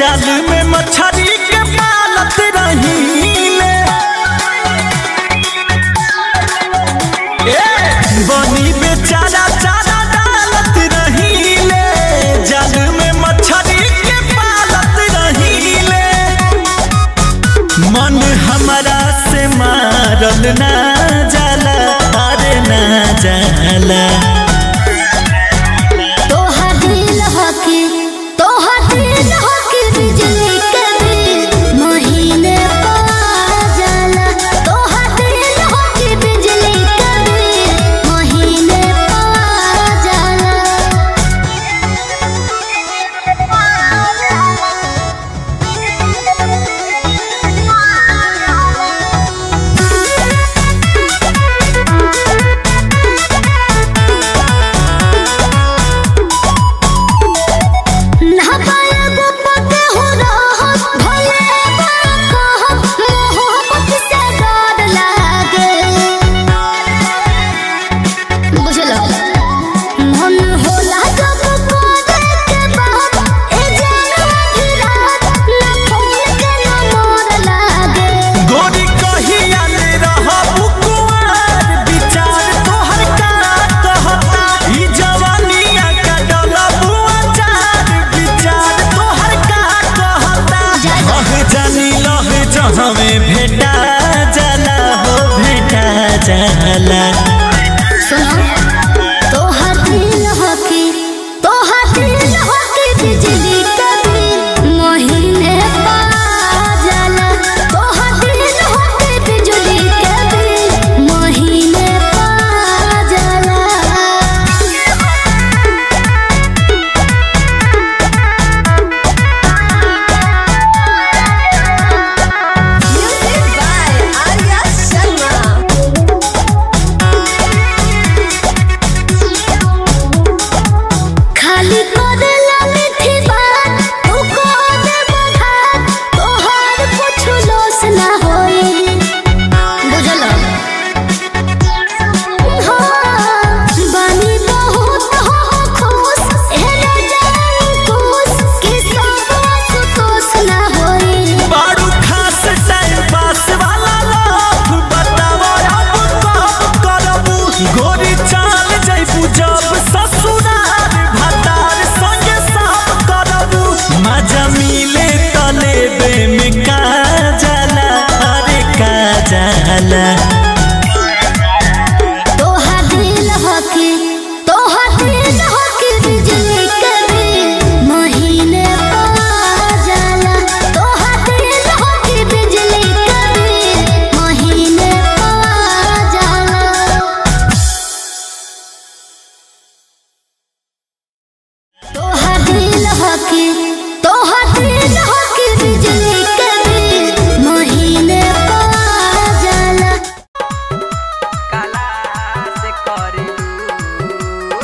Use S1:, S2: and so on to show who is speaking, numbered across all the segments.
S1: जाल में मछरी के पालत रहीले ए बनी बेचारा चारा डालत रहीले जाल में मछरी के पालत रहीले मन हमरा से मारल ना जाला अरे ना जाला
S2: तोहर दिल हकी तोहर दिल हकी बिजली के बिल महीने पा जाला तोहर दिल हकी बिजली के बिल महीने पा ना पाया गुप्त हो रहत भले कहत मोहब्बत से डर लागे बुझलो मन होला जब करे के बात ए जानवा की रात ना फोन के ना मोर लागे
S1: गोरी कहिया ले रहबू कुंवार विचार तोहर का कहता ई जवानिया का डलबू अचार विचार तोहर का कहता लह जानी लह जहवे भेटा जाला हो भेटा जाला
S2: सुनो तोहर दिल हकी तोहर दिल हकी बिजली के बिल महीने पा जाला तोहर दिल हकी बिजली के बिल महीने पा जाला
S3: Music by Arya Sharma.
S2: खाली करेला मीठी बात तू को दे बघात तोहर कुछ लोस ना होई बुझल हाँ बानी बहुत हो खुश हेरे जान खुश कि सब सुतोष ना होई
S1: बारू खास टाइम पास वाला लाभ बताओ अब कब करबू गोरी चाल जैबू जब ससुरार भतार संगे सब करबू मजा मिले तलेबे में का जाला अरे का जाला
S2: तोहर दिल हकी तोहर दिल हकी बिजली के बिल महीने पा जाला तोहर दिल हकी बिजली के बिल महीने पा जाला तोहर दिल हकी तोहर दिल हकी बिजली के बिल महीने पा जाला
S4: काला से करेलू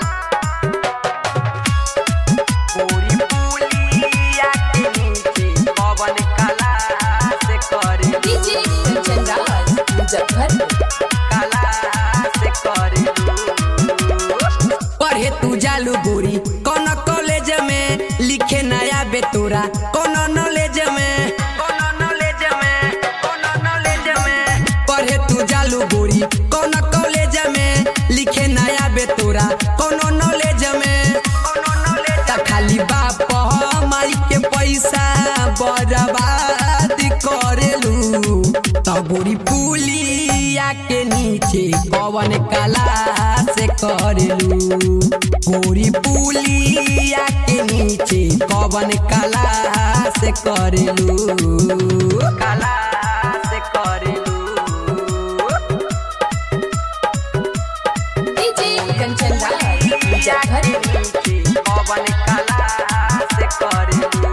S4: पूरी पुलिया के नीचे पवन काला से करेलू
S3: DJ Kanchan Raj, Muzaffarpur.
S4: काला से करेलू पढ़े तू जालू बुरी कौन कॉलेज में लिखे नया बेतुरा कौन नॉलेज में कौन नॉलेज में कौन नॉलेज में पढ़े तू जालू बुरी कौन कॉलेज में लिखे नया बेतुरा कौन नॉलेज में कौन नॉलेज त खाली बाप माई के पैसा बर्बाद करेलू तबुरी पुलिया के नीचे कवन कला से करेलू गोरी पुलिया के नीचे कवन कला से करेलू कला से करेलू
S3: DJ Kanchan Raj, Muzaffarpur.
S4: पवन कला से करेलू